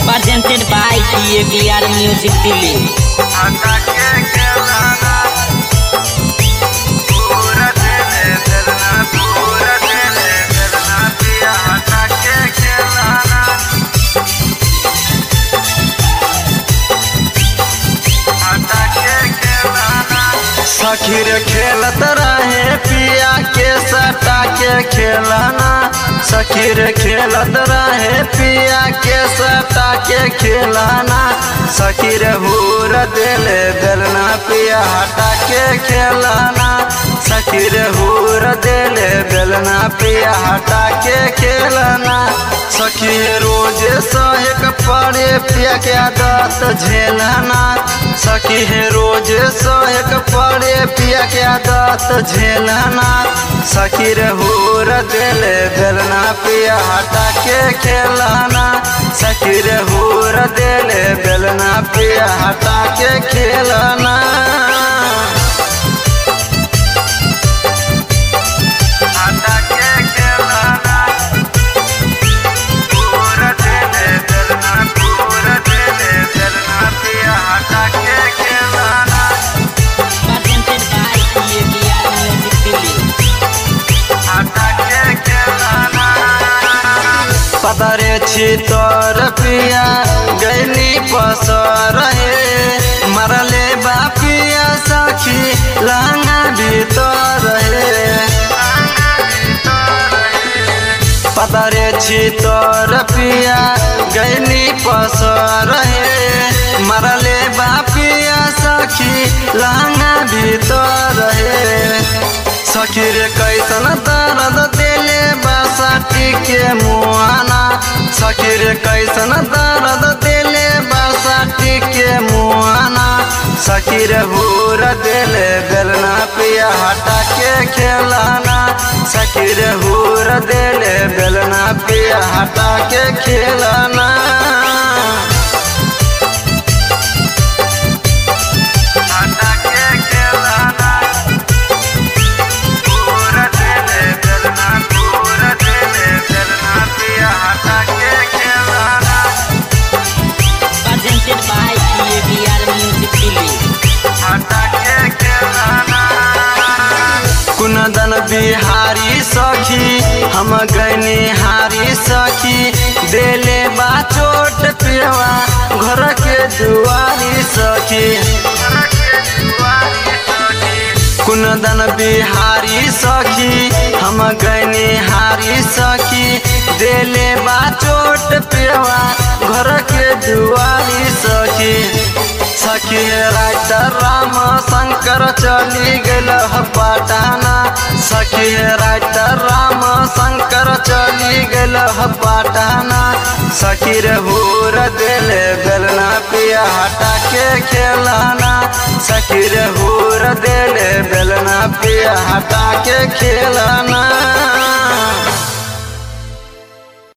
presented by PABR Music Delhi. सखीर खेलत रहे पिया के सटा के खेलना सखीर खेलत रहे पिया के सटा के खेलना सखीर हूर दिले दिलना पिया हटा के खेलना सखीर हूर दिले दिलना पिया हटा के खेलना सखी रोज सहक पड़े पिया के आदत झेलना सखी है रोज सहक पड़े पिया के आदत झेलना सखी रे हूर दिले दिलना पिया हटा के खेलना सखी रे हूर दिले दिलना पिया हटा के खेलना हटा के खेलना पूरा दिले दिलना पूरा दिले दिलना पिया हटा के खेलना Presented by PABR Music Delhi. पदरे छी तोर पिया गैली पसर हे मरले बापिया सखी लहंगा भीतर हे पदरे छी तोर पिया गैली पसर हे मरले बापिया सखी लहंगा भीतर हे सखी रे कैसन दर्द दिले बासाटी के मुआना सखी रे कैसन दर्द दिले बासाटी के मुआना सखी रे हूर दिले बेलना पिया हटा के खेलाना सखी रे हूर दिले बेलना पिया हटा के खेलाना हटा के खेलाना पूरा दिले बेलना पूरा दिले बेलना पिया हटा के खेलाना Presented by PABR Music Delhi. हटा के खेलाना कुनदन बिहारी सखी हम गनी हारी सखी देले बा चोट पियवा घर के दुआरी सखी कुनदन बिहारी सखी हम गनी हारी सखी देले बा चोट पियवा घर के दुआरी सखी सखी राइटर राम शंकर चली गल पटाना सखी राइटर राम शंकर चली गल पटाना सखी रे हूर दिले बेलना पिया हटा के खेलाना सखी रे हूर दिले बेलना पिया हटा के खेलाना